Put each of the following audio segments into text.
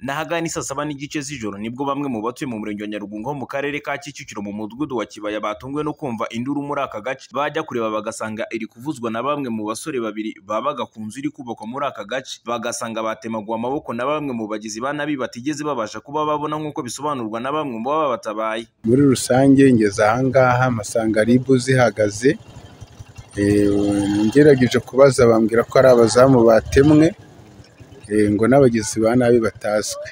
n'ahagana isaa saba n'igice z'ijoro nibwo bamwe mu batuye mu murenge wa Nyarugunga ho mu karere ka Kicukiro mu mudugudu wa Kibaya batunguwe no kumva induru muri aka gace bajya kureba bagasanga iri kuvuzwa na bamwe mu basore babiri babaga ku nzu iri kubakwa muri aka gace bagasanga batemaguwe amaboko na bamwe mu bagizi ba nabi batigeze babasha kuba babona nk'uko bisobanurwa na bamwe mu baba batabaye muri rusange ngeze ahangaha mpasanga ribu zihagaze Eh, ngerageje kubaza bambwira ko ari abazamu batemwe eh, ngo n'abagizi ba nabi batazwi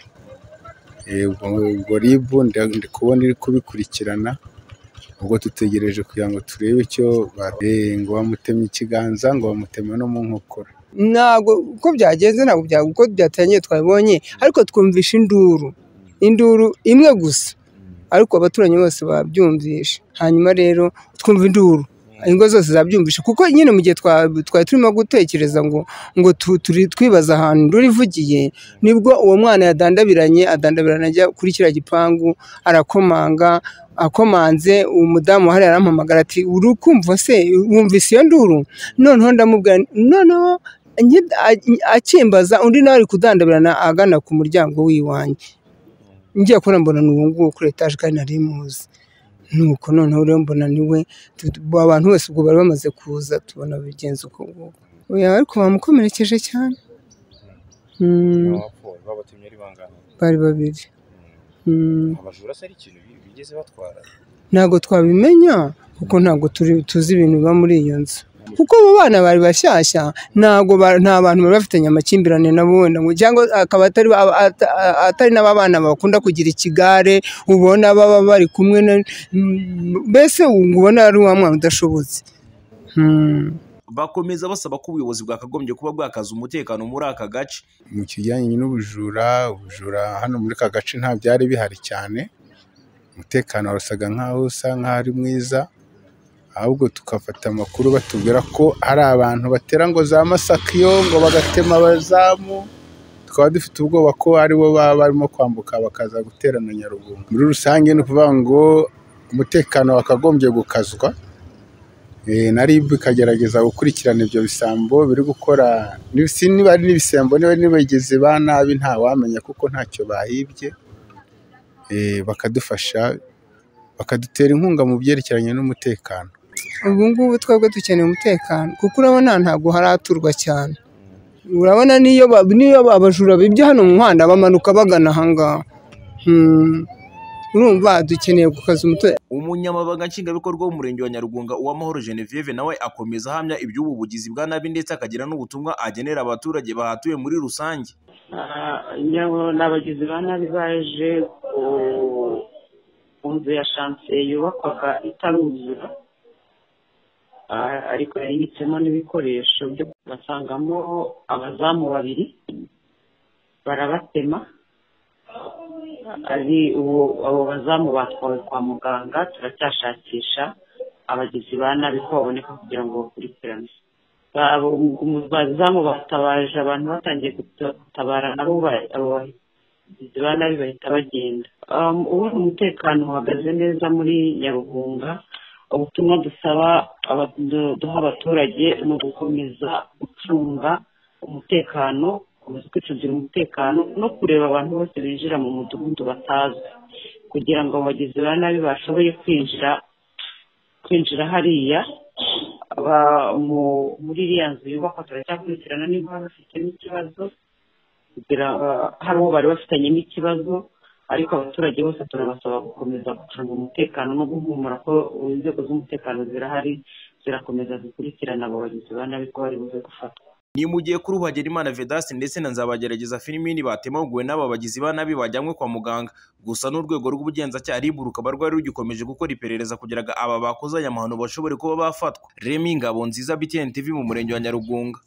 Eh, ubwo ubwo ribu nda- ndi kubona iri kubikurikirana ubwo dutegereje kugira ngo turebe icyo ba- eh, ngo bamutemye ikiganza ngo bamutema no mu nkokora ntabwo uko byagenze ntabwo bya- uko byatangiye twabibonye ariko twumvisha induru induru imwe gusa ariko abaturanyi bose babyumvisha hanyuma rero twumva induru ingo zose zabyumvisha kuko nyine mu gihe twa- twari turimo gutekereza ngo ngo tu- turi- twibaza ahantu induru ivugiye nibwo uwo mwana yadandabiranye adandabirana ajya kuri kiriya gipangu arakomanga akomanze umudamu wahari arampamagara ati uri kumva se wumvise iyo nduru noneho ndamubwira nti, noneho nyi- a- akimbaza undi nawe ari kudandabirana agana ku muryango w'iwanjye ngiye kubona mbona ni uwo nguwo kuri etaje kandi nari muzi nuko noneho rero mbona ni we tu- tu- abantu bose ubwo bari bamaze kuza tubona bigenze uko nguko oya ariko bamukomerekeje cyane Mm, babatumye ari bangana bari babiri Mm. abajura se ari ikintu bi- bigeze batwara ntabwo twabimenya kuko ntabwo turi tuzi ibintu biba muri iyo nzu kuko abo bana bari bashyashya ntabwo ba- nta bantu bari bafitanye amakimbirane nabo wenda ngo cyangwa akaba atari ba- ata- atari n'ababana bakunda kugira ikigare ubona baba bari kumwe na Mm, mbese ngo ubona ari wa mwana udashobotse Mm. bakomeza basaba ko ubuyobozi bwakagombye kuba bwakaza umutekano muri aka gace mu kijyanye n'ubujura ubujura hano muri aka gace nta byari bihari cyane umutekano warusaga nk'aho usa nk'aho ari mwiza ahubwo tukafata amakuru batubwira ko hari abantu batera ngo za masakiyo ngo bagatema abazamu tukaba dufite ubwoba ko aribo baba barimo kwambuka bakaza guterana Nyarugunga muri rusange ni ukuvuga ngo umutekano wakagombye gukazwa Eh, na RIB ikagerageza gukurikirana ibyo bisambo biri gukora ni- si niba ari n'ibisambo niba ari n'ibagizi ba nabi ntawamenya kuko ntacyo bahibye Eh, bakadufasha bakadutera inkunga mu byerekeranye n'umutekano ubu ngubu twebwe dukeneye umutekano kuko urabona ntabwo haraturwa cyane urabona niyo ba- niyo abajura bibye hano mu muhanda bamanuka bagana aha ngaha Hmm. urumva dukeneye gukaza umutekano umunyamabanga nshingwabikorwa w'umurenge wa Nyarugunga uwamahoro Genevieve nawe akomeza ahamya iby'ubu bugizi bwa nabi ndetse akagira n'ubutumwa agenera abaturage bahatuye muri rusange ni abagizi ba nabi baje ku- ku nzu ya shansiye yubakwaga itaruzura Ah, ariko yayibitsemo n'ibikoresho byo basangamo abazamu babiri barabatema ari ubu- abo bazamu batwawe kwa muganga turacyashakisha abagizi ba nabi ko baboneka kugira ngo bakurikirane abo bazamu batabaje abantu batangiye gutabara nabo ba- abo bagizi ba nabi bahita bagenda Um, ubu umutekano uhagaze neza muri nyarugunga ubutumwa dusaba aba- du- duha abaturage ni ugukomeza gucunga umutekano gukomeza kwicungira umutekano no kureba abantu bose binjira mu mudugudu batazwi kugira ngo abagizi ba nabi bashoboye kwinjira kwinjira hariya aba- mu- muri iriya nzu yubakwa turacyakurikirana niba bafitemo ikibazo kugira ngo hari uwo bari bafitanyemo ikibazo ariko abaturage bose turabasaba gukomeza gucunga umutekano no guhumura ko inzego z'umutekano zirahari zirakomeza zikurikirana abo bagizi ba nabi ko bari buze gufatwa ni mu gihe kuri ubu Hagenimana Vedaste ndetse na Nzabagerageza Filmini batemaguwe n'aba bagizi ba nabi bajyanywe kwa muganga gusa n'urwego rw'ubugenzacyaha RIB rukaba rwari rugikomeje gukora iperereza kugira ngo aba bakoze aya mahano bashobore kuba bafatwa Remy Ngabonziza BTN TV mu murenge wa Nyarugunga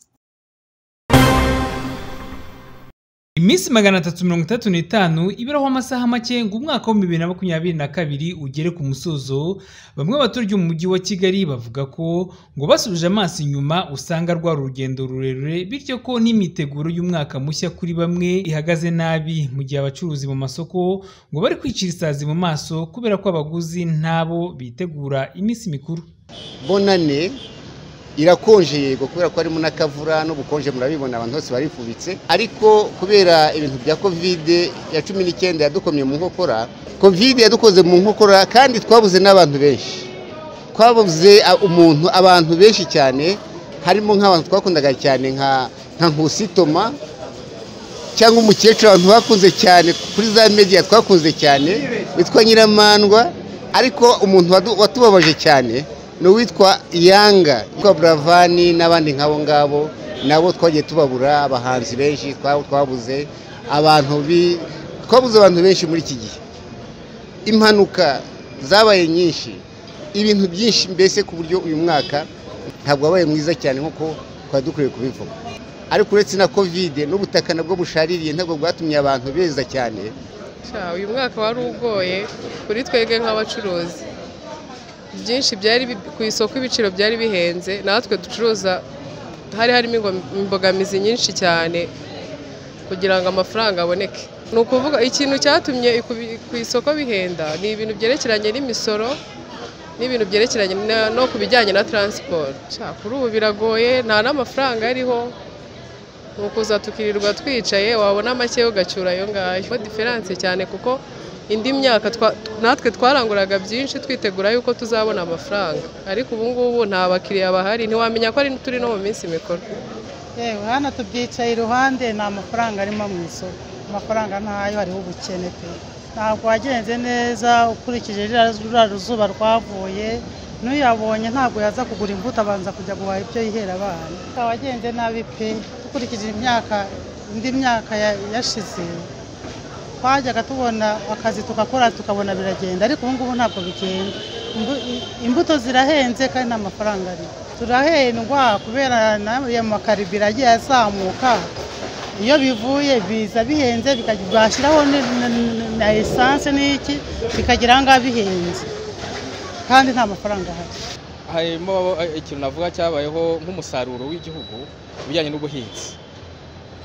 iminsi magana atatu mirongo itatu n'itanu ibiraho amasaha make ngo umwaka wa bibiri na makumyabiri na kabiri ugere ku musozo bamwe baturage mu mujyi wa kigali bavuga ko ngo basubije amaso inyuma usanga rwari urugendo rurerure bityo ko n'imiteguro y'umwaka mushya kuri bamwe ihagaze nabi mu gihe abacuruzi mu masoko ngo bari kwicira isazi mu maso kubera ko abaguzi ntabo bitegura iminsi mikuru bonane irakonje yego kubera ko harimo n'akavura n'ubukonje murabibona abantu bose barifubitse ariko kubera ibintu bya kovide ya cumi n'icyenda yadukomye mu nkokora kovide yadukoze mu nkokora kandi twabuze n'abantu benshi twabuze a- umuntu abantu benshi cyane harimo nk'abantu twakundaga cyane nka nka nkusitoma cyangwa umukecuru abantu bakunze cyane kuri za media twakunze cyane witwa nyiramandwa ariko umuntu wadu- watubabaje cyane ni uwitwa yanga witwa buravani n'abandi nk'abo ngabo nabo twagiye tubabura abahanzi benshi twa- twabuze abantu bi- twabuze abantu benshi muri iki gihe impanuka zabaye nyinshi ibintu byinshi mbese ku buryo uyu mwaka ntabwo wabaye mwiza cyane nk'uko twari dukwiye kubivuga ariko uretse na kovide n'ubutaka nabwo bushaririye ntabwo bwatumye abantu beza cyane Sha, uyu mwaka wari ugoye kuri twebwe nk'abacuruzi byinshi byari bi- ku isoko ibiciro byari bihenze natwe ducuruza hari harimo ingom- imbogamizi nyinshi cyane kugira ngo amafaranga aboneke ni ukuvuga ikintu cyatumye iku- ku isoko bihenda ni ibintu byerekeranye n'imisoro n'ibintu byerekeranye na- no ku bijyanye na taransiporo Sha, kuri ubu biragoye nta n'amafaranga ariho ni ukuza tukirirwa twicaye wabona make ugacyura ayo ngayo Ko diferanse cyane kuko indi myaka twa- natwe twaranguraga byinshi twitegura yuko tuzabona amafaranga ariko ubu ngubu nta bakiriya bahari ntiwamenya ko ari turi no mu minsi mikuru yewe hano tubyicaye iruhande nta mafaranga arimo mu isoko amafaranga ntayo hariho ubukene pe ntabwo wagenze neza ukurikije ririya- ruriya zuba rwavuye n'uyabonye ntabwo yaza kugura imbuto abanza kujya guhaha ibyo yihera abana wagenze nabi pe dukurikije imyaka indi myaka ya- yashize twajyaga tubona akazi tugakora tukabona biragenda ariko ubu ngubu ntabwo bigenda Imbu- imbuto zirahenze kandi nta mafaranga ariho turahendwa kubera n'aya makaribiro agiye azamuka iyo bivuye biza bihenze bikajya- bashyiraho ni- ni- ni- na esanse n'iki bikagira aha ngaha bihenze kandi nta mafaranga ahari harimo eh, ikintu navuga cyabayeho nk'umusaruro w'igihugu bijyanye n'ubuhinzi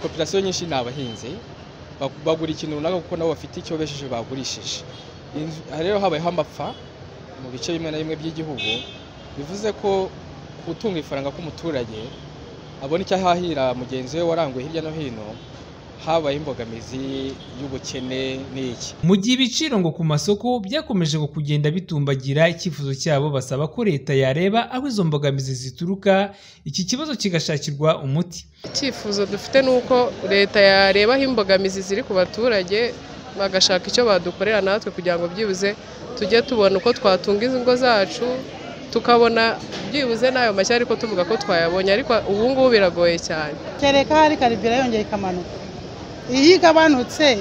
kopirasiyo nyinshi ni abahinzi bag- bagura ikintu runaka kuko nabo bafite icyo besheje bagurishije Inzu- aha rero habayeho amapfa mu bice bimwe na bimwe by'igihugu bivuze ko gutunga ifaranga k'umuturage abona icyo ahahira mugenzi we waranguye hirya no hino habaye imbogamizi y'ubukene n'iki mu gihe ibiciro ngo ku masoko byakomeje ngo kugenda bitumbagira icyifuzo cyabo basaba ko leta yareba aho izo mbogamizi zituruka iki kibazo kigashakirwa umuti icyifuzo dufite ni uko leta yareba aho imbogamizi ziri ku baturage bagashaka icyo badukorera natwe kugira ngo byibuze tujye tubona uko twatunga ingo zacu tukabona byibuze n'ayo mashya ariko tuvuga ko twayabonye ariko ubu ngubu biragoye cyane kereka hari karibira yongeye ikamanuka iyo igabanutse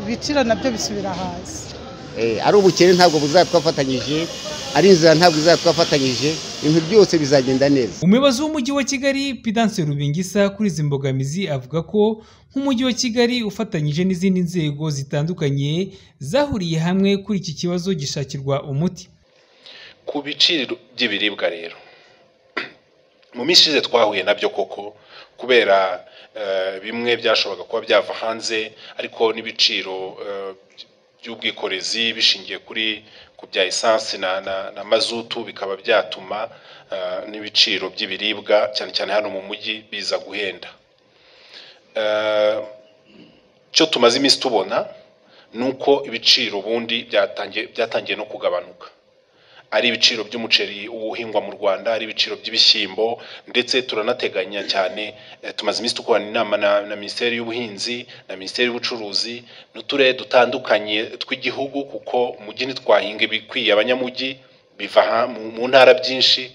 ibiciro nabyo bisubira hasi Eh, ari ubukene ntabwo buzatwafatanyije ari inzira ntabwo izatwafatanyije ibintu byose bizagenda neza umuyobozi w'umujyi wa kigali pidanse rubingisa kuri izi mbogamizi avuga ko nk'umujyi wa kigali ufatanyije n'izindi nzego zitandukanye zahuriye hamwe kuri iki kibazo gishakirwa umuti ku biciro by'ibiribwa rero mu minsi ishize twahuye nabyo koko kubera eh, bimwe byashoboraga kuba byava hanze ariko n'ibiciro eh, by'ubwikorezi bishingiye kuri ku bya esansi na, na, na mazutu bikaba byatuma eh, n'ibiciro by'ibiribwa cyane cyane hano mu mujyi biza guhenda Eh, cyo tumaze iminsi tubona ni uko ibiciro ubundi byatangiye byatangiye no kugabanuka ari ibiciro by'umuceri uhingwa mu Rwanda, ari ibiciro by'ibishyimbo ndetse turanateganya cyane eh, tumaze iminsi dukorana inama na, na Minisiteri y'Ubuhinzi na Minisiteri y'Ubucuruzi n'uturere dutandukanye tw'igihugu kuko umujyi ntitwahinga ibikwiye abanyamujyi biva aha mu, mu ntara byinshi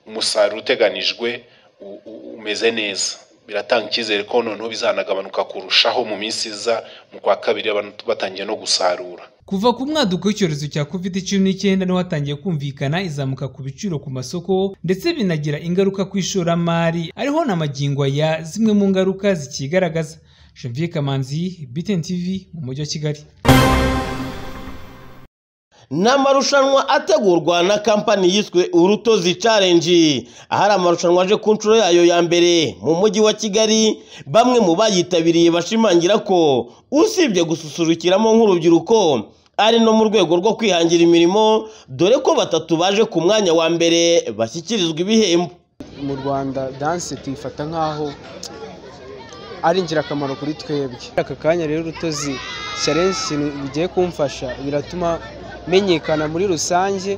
umusaruro uteganijwe u- u- umeze neza biratanga icyizere ko noneho bizanagabanuka kurushaho mu minsi iza mu kwa kabiri abantu batangiye no gusarura Kuva ku mwaduko w'icyorezo cya covid cumi n'icyenda niho hatangiye kumvikana izamuka ku biciro ku masoko ndetse binagira ingaruka ku ishoramari ariho n'amagingo ya zimwe mu ngaruka zikigaragaza Janvier Kamanzi BTN TV mu mujyi wa Kigali ni amarushanwa ategurwa na kampani yiswe urutozi challenge ahari amarushanwa aje ku nshuro yayo ya mbere mu mujyi wa kigali bamwe mu bayitabiriye bashimangira ko usibye gususurukiramo nk'urubyiruko ari no mu rwego rwo kwihangira imirimo dore ko batatu baje ku mwanya wa mbere bashyikirizwa ibihembo mu rwanda danse tuyifata nk'aho ari ingirakamaro kuri twebwe aka kanya rero urutozi challenge ikintu bigiye kumfasha biratuma menyekana muri rusange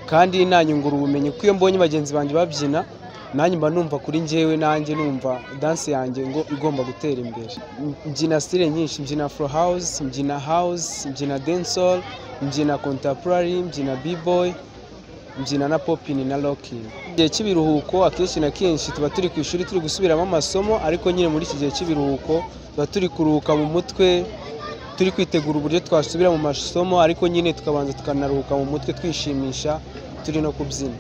kandi nanyungura ubumenyi kuko iyo mbonye bagenzi banjye babyina nanjye mba numva kuri njyewe nanjye numva danse yanjye ngo igomba gutera imbere mbyina stile nyinshi mbyina afro house mbyina house mbyina dancehall mbyina contemporary mbyina b-boy mbyina na popini na rocking igihe cy'ibiruhuko akenshi na kenshi tuba turi ku ishuri turi gusubiramo amasomo ariko nyine muri iki gihe cy'ibiruhuko tuba turi kuruhuka mu mutwe turi kwitegura uburyo twasubira mu masomo ariko nyine tukabanza tukanaruhuka mu mutwe twishimisha turi no kubyina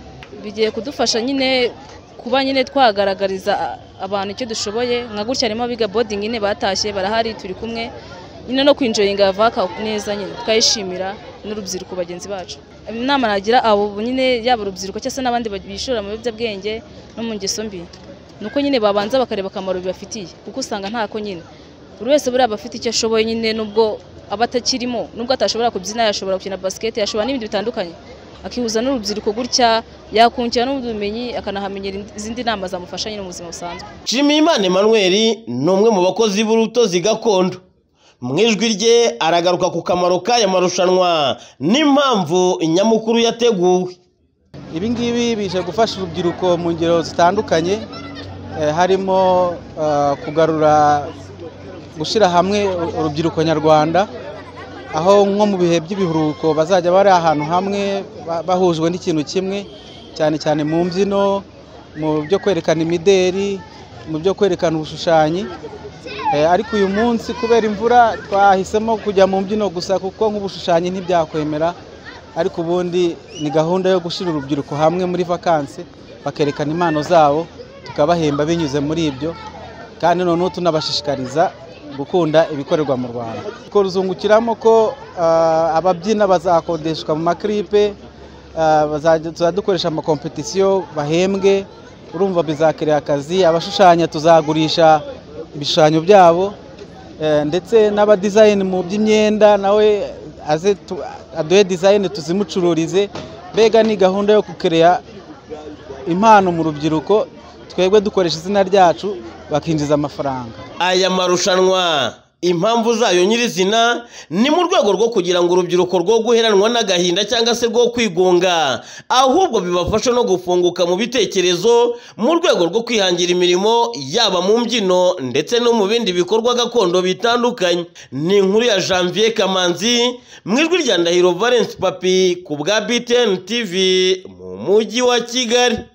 bigiye kudufasha nyine kuba nyine twagaragariza abantu icyo dushoboye nka gutya harimo abiga bodingi nyine batashye barahari turi kumwe nyine no kwinjoyinga vaka neza nyine tukayishimira n'urubyiruko bagenzi bacu inama nagira abo nyine yaba urubyiruko cyangwa se n'abandi bishora mu biyobyabwenge no mu ngeso mbi ni uko nyine babanza bakareba akamaro bibafitiye kuko usanga ntako nyine buri wese buriya aba afite icyo ashoboye nyine nubwo aba atakirimo nubwo atashobora kubyina yashobora gukina basiketi yashobora n'ibindi bitandukanye akihuza n'urubyiruko gutya yakungukira n'ubumenyi akanahamenyera izindi nama zamufasha nyine mu buzima busanzwe Nshimiyimana Emmanuel ni umwe mu bakozi b'urutozi gakondo mu ijwi rye aragaruka ku kamaro k'aya marushanwa n'impamvu nyamukuru yateguwe ibi ngibi bije gufasha urubyiruko mu ngero zitandukanye eh, harimo eh, kugarura gushyira hamwe urubyiruko nyarwanda aho nko mu bihe by'ibiruhuko bazajya bari ahantu hamwe ba- bahujwe n'ikintu kimwe cyane cyane mu mbyino mu byo kwerekana imideri mu byo kwerekana ubushushanyi Eh, ariko uyu munsi kubera imvura twahisemo kujya mu mbyino gusa kuko nk'ubushushanyi ntibyakwemera ariko ubundi ni gahunda yo gushyira urubyiruko hamwe muri vakansi bakerekana impano zabo tukabahemba binyuze muri ibyo kandi noneho tunabashishikariza gukunda ibikorerwa mu rwanda Ko ruzungukiramo ko ah, ababyina bazakodeshwa mu makiripe ah, bazajya- tuzadukoresha amakompetisiyo bahembwe urumva bizakiriya akazi abashushanya tuzagurisha ibishushanyo byabo eh, ndetse n'abadizayini mu by'imyenda nawe aze tu- aduhe dizayini tuzimucururize mbega ni gahunda yo gukereya impano mu rubyiruko twebwe dukoresha izina ryacu bakinjiza amafaranga aya marushanwa impamvu zayo nyirizina ni mu rwego rwo kugira ngo urubyiruko rwo guheranwa n'agahinda cyangwa se rwo kwigunga ahubwo bibafasha no gufunguka mu bitekerezo mu rwego rwo kwihangira imirimo yaba mu mbyino ndetse no mu bindi bikorwa gakondo bitandukanye ni inkuru ya janvier kamanzi mu ijwi rya ndahiro valence papi ku bwa btn tv mu mujyi wa kigali